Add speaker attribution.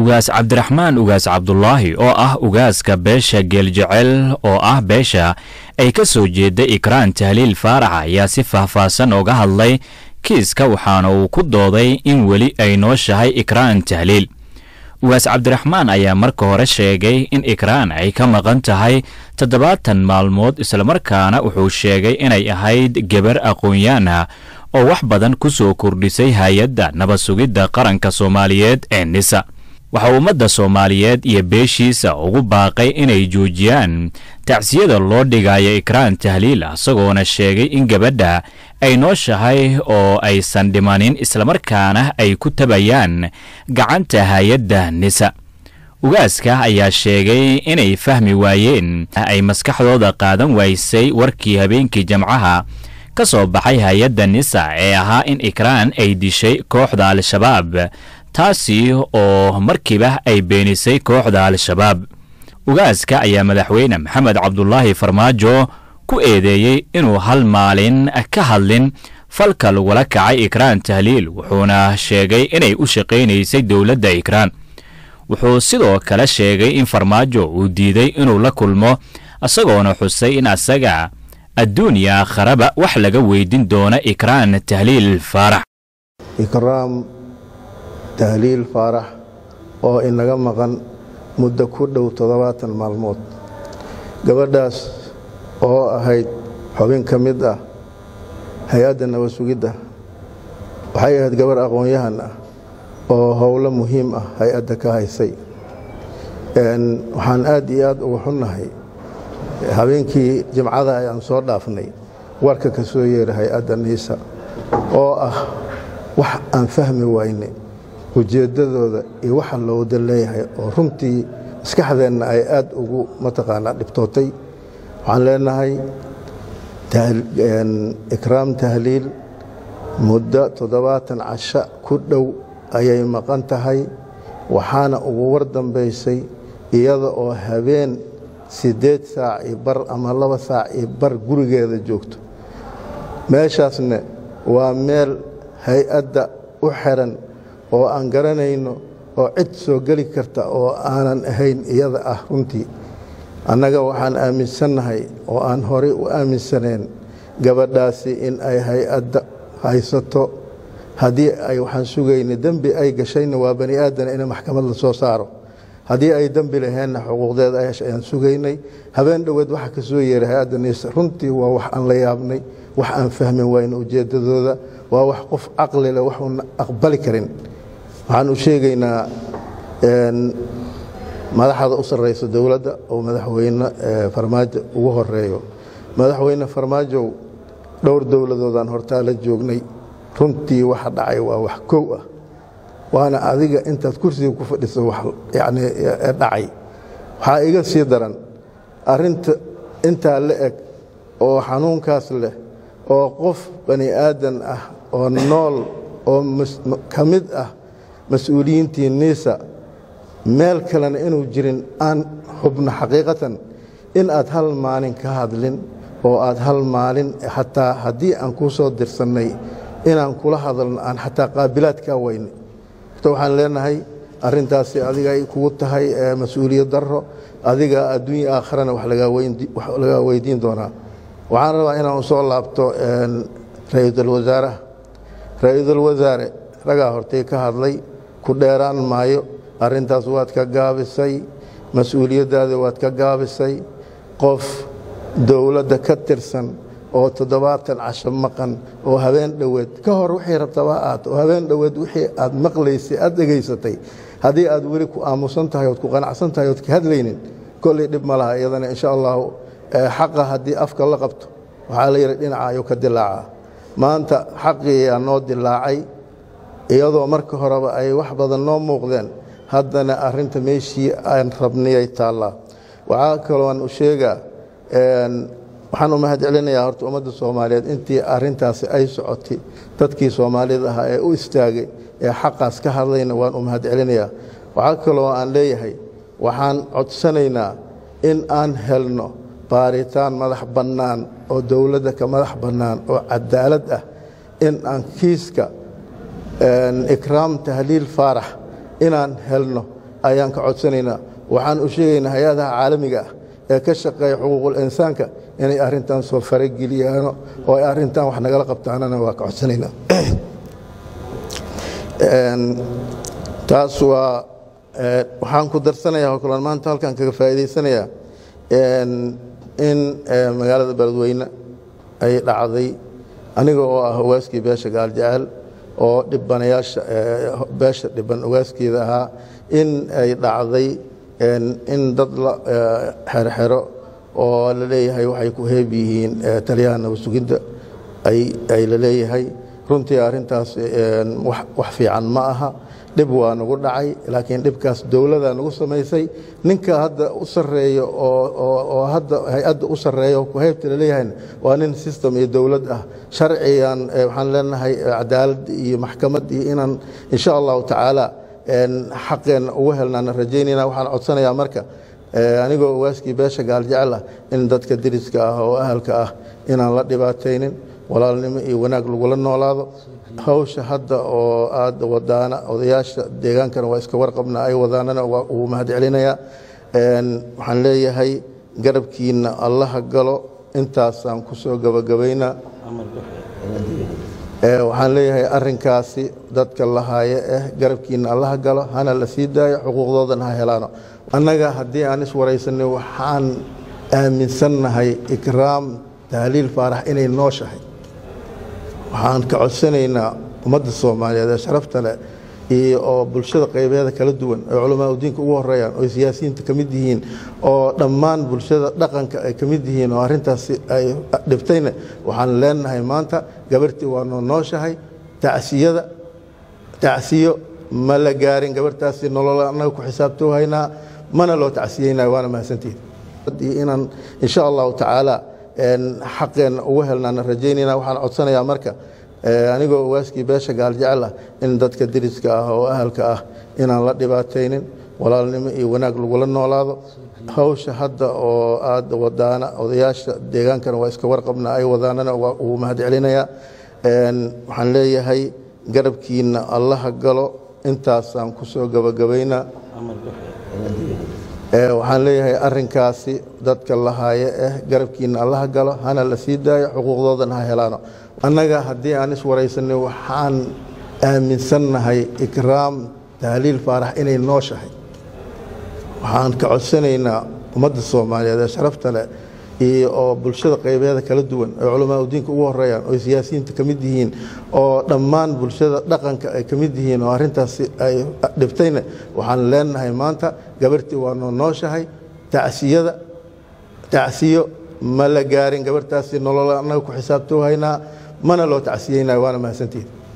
Speaker 1: ugaas cabdiraxmaan ugaas cabdulaahi oo ah ugaaska beesha geeljecel oo ah beesha ay ka soo jeeda ikraan tahliil faarax ayaa si faahfaahsan oga hadlay kiiska waxaana uu ku dooday in weli ay nooshahay ikraan tahliil ugaas cabdiraxmaan ayaa marka hore sheegay in ikraan ay ka maqan tahay toddobaatan maalmood islamarkaana wuxuu sheegay inay ahayd gebar aqoon-yaan ah oo wax badan ku soo kordhisay hay-adda nabad sugidda qaranka soomaaliyeed ee nisa waxaa ummadda soomaaliyeed iyo beeshiisa ugu baaqay inay joojiyaan tacsiyada loo dhigayo ikraan tahliil isagoona sheegay in gabadha ay nooshahay oo aysan dhimanin islamarkaana ay ku tabayaan gacanta hay-adda nisa ugaaska ayaa sheegay inay fahmi waayeen ay maskaxdooda qaadan waysay warkii habeenkii jamcaha ka soo baxay hay-adda nisa ee ahaa in ikraan ay dishay kooxda al-shabaab taasi oo markiiba ay beenisay kooxda al-shabaab ugaaska ayaa madaxweyne maxamed cabdulaahi farmaajo ku eedeeyey inuu hal maalin ka hadlin falka lagula kacay ikraan tahliil wuxuuna sheegay inay u shaqaynaysay dowladda ikraan wuxuu sidoo kale sheegay in farmaajo uu diiday inuu la kulmo isagoona xusay in asaga adduuniya akharaba wax laga weydin doona ikraan tahliil faarax
Speaker 2: ikraam tahliil faarax oo inaga maqan muddo ku dhow toddobaatan maalmood gabadhaas oo ahayd xubin ka mid ah hay-adda nabad sugidda waxay ahayd gabarh aqoon-yahan ah oo howlo muhiim ah hay-adda ka haysay waxaan aad iyo aad uga xunnahay habeenkii jimcada ayaan soo dhaafnay warka ka soo yeera hay-adda niisa oo ah wax aan fahmi wayne ujeeddadooda iyo waxa looda leeyahay oo runtii maskaxdeenna ay aad ugu mataqaanaa dhibtootay waxaan leenahay ikraam tahliil muddo toddobaatan casho ku dhow ayay maqan tahay waxaana ugu war dambaysay iyada oo habeen siddeed saac iyo bar ama laba saac iyo bar gurigeeda joogto meeshaasna waa meel hay-adda u xiran oo aan garanayno oo cid soo geli karta oo aanan ahayn iyada ah runtii annaga waxaan aaminsannahay oo aan horey u aaminsaneen gabadhaasi in ay hay-adda haysato haddii ay waxaan sugayna dembi ay gashayna waa bani aadana in maxkamad la soo saaro haddii ay dembi laheenna xuquuqdeeda ayaan sugaynay habeen dhoweed waxa ka soo yeeray hay-adda niisa runtii waa wax aan la yaabnay wax aan fahmi wayna ujeeddadooda waa wax qof caqli leh waxuuna aqbali karin waxaan u sheegaynaa madaxda u sarraysa dowladda oo madaxweyne farmaajo ugu horeeyo madaxweyne farmaajow dhowr dowladoodaan hortaa la joognay runtii waxa dhacay waa wax kow ah waana adiga intaad kursiga ku fadhiso yani dhacay waxaa iga sii daran arinta intaa la eg oo xanuunkaas leh oo qof bani aadan ah oo nool oo ka mid ah mas-uuliyiintii niisa meel kalena inuu jirin aan xubno xaqiiqatan in aad hal maalin ka hadlin oo aad hal maalin xataa haddii aan kuu soo dirsannay inaan kula hadalno aan xataa qaabilaad kaa weyne horta waxaan leenahay arintaasi adiga ay kugu tahay mas-uuliyad daro adiga adduunya aakharana wax lagaa weydiin doonaa waxaan rabaa inaan soo laabto ra-iisul wasaaraha ra-iisul wasaare ragaa hortay ka hadlay ku dheeraan maayo arintaas waad ka gaabisay mas-uuliyaddaada waad ka gaabisay qof dowladda ka tirsan oo toddobaatan casho maqan oo habeen dhoweed ka hor wixii rabtaba aad oo habeen dhoweed wixii aad maqlaysay aad dhegaysatay haddii aad weli ku aamusan tahay ood ku qanacsan tahay ood ka hadlaynin kolley dhib ma laha iyadana insha allahu xaqa haddii afka la qabto waxaa la yidhi dhinaca ayuu ka dilaacaa maanta xaqiiyaa noo dilaacay iyadoo marka horeba ay wax badan noo muuqdeen haddana arinta meeshii aan rabniyay taallaa waxaa kalooan u sheegaa waxaan u mahad celinayaa horta ummadda soomaaliyeed intii arintaasi ay socotay dadkii soomaalida ahaa ee u istaagay ee xaqaas ka hadlayna waan u mahad celinayaa waxaa kaloo aan leeyahay waxaan codsanaynaa in aan helno baaritaan madax bannaan oo dowladda ka madax bannaan oo cadaalad ah in aan kiiska ikraam tahliil faarax inaan helno ayaan ka codsanaynaa waxaan u sheegaynaa hay-adaha caalamiga ah ee ka shaqeeya xuquuqul insaanka inay arrintan soo farageliyaano oo ay arrintan wax nagala qabtaanana waa ka codsanaynaa taas waa waxaan ku darsanayaa oo kaloon maanta halkan kaga faa'iidaysanayaa in magaalada beledweyne ay dhacday aniga oo ah hawaaskii beesha gaaljecel oo dhibanayaasha beesha dhiban ugaaskeeda ahaa in ay dhacday in dad la xerxero oo la leeyahay waxay ku heeb yihiin taliyaha nabadsuginta ay la leeyahay runtii arrintaas wax fiican ma aha dhib waa nagu dhacay laakiin dhibkaas dowladaa nagu samaysay ninka hadda u sareeyo oo hadda hay-adda u sareeya ku heybta laleeyahayna waa nin system iyo dowlad ah sharcigan waxaan leenahay cadaalad iyo maxkamad iyo inaan insha allahu tacaala xaqeenna ugu helnaana rajaynayna waxaan codsanayaa marka anigoo waaskii beesha gaaljecel ah in dadka deriska ah oo ahalka ah inaan la dhibaataynin walaalnimo iyo wanaag lagula noolaado hawsha hadda oo aad wadaana odayaasha deegaankana waa iska warqabna ay wadaanana waa uu mahad celinayaa waxaan leeyahay garabkiinna allaha galo intaasaan ku soo gabagabaynaa waxaan leeyahay arinkaasi dadka lahaaye eh garabkiinna allaha galo hana la sii daayo xuquuqdoodana ha helaano annaga haddii aan iswaraysanay waxaan aaminsannahay ikraam tahliil faarax inay nooshahay waxaan ka codsanaynaa ummadda soomaaliyeed ee sharafta leh iyo oo bulshada qaybeeda kala duwan oo culamaa udiinka ugu horeeyaan oo siyaasiyiinta ka mid yihiin oo dhammaan bulshada dhaqanka ay ka mid yihiin oo arrintaasi ay dhibtayna waxaan leenahay maanta gabarhtii waa noo nooshahay tacsiyada tacsiyo ma la gaarin gabarhtaasi nolol annaga ku xisaabtoo haynaa mana loo tacsiyeynayo waana mahadsantihin inaan insha allahu tacaala xaqeenna ugu helnaana rajaynayna waxaan codsanayaa marka anigoo waaskii beesha gaaljecel ah in dadka deriska ah oo ahalka ah inaan la dhibaataynin walaalnimo iyo wanaag lagula noolaado hawsha hadda oo aad wadaana odayaasha deegaankana waa iska warqabna ay wadaanana waa uu mahad celinayaa waxaan leeyahay garabkiinna allaha galo intaasaan ku soo gabagabaynaa waxaan leeyahay arinkaasi dadka lahaaye eh garabkiinna allaha galo hana la sii daayo xuquuqdoodana ha helaano annaga haddii aan iswaraysanay waxaan aaminsannahay ikraam tahliil faarax inay nooshahay waxaan ka codsanaynaa ummadda soomaaliyeed ee sharafta leh iyo oo bulshada qaybeeda kala duwan oo culamaa udiinka ugu horeeyaan oo siyaasiyiinta ka mid yihiin oo dhammaan bulshada dhaqanka ay ka mid yihiin oo arrintaasi ay dhibtayna waxaan leenahay maanta gabarhtii waa noo nooshahay tacsiyada tacsiyo ma la gaarin gabarhtaasi nolol annaga ku xisaabtoo haynaa mana loo tacsiyeynayo waana mahadsantihin